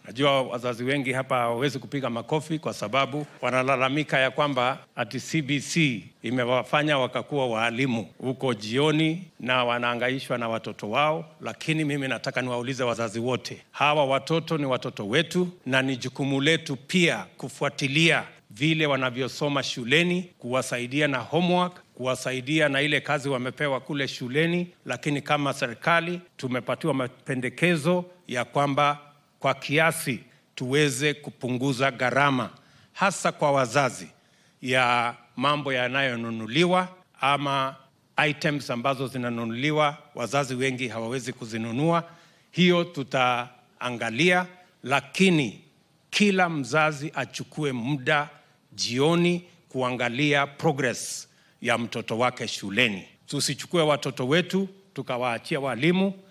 Najua wazazi wengi hapa hawawezi kupiga makofi kwa sababu wanalalamika ya kwamba ati CBC imewafanya wakakuwa waalimu huko jioni na wanaangaishwa na watoto wao. Lakini mimi nataka niwaulize wazazi wote, hawa watoto ni watoto wetu na ni jukumu letu pia kufuatilia vile wanavyosoma shuleni, kuwasaidia na homework, kuwasaidia na ile kazi wamepewa kule shuleni. Lakini kama serikali tumepatiwa mapendekezo ya kwamba kwa kiasi tuweze kupunguza gharama hasa kwa wazazi ya mambo yanayonunuliwa ama items ambazo zinanunuliwa, wazazi wengi hawawezi kuzinunua. Hiyo tutaangalia, lakini kila mzazi achukue muda jioni kuangalia progress ya mtoto wake shuleni. Tusichukue watoto wetu tukawaachia walimu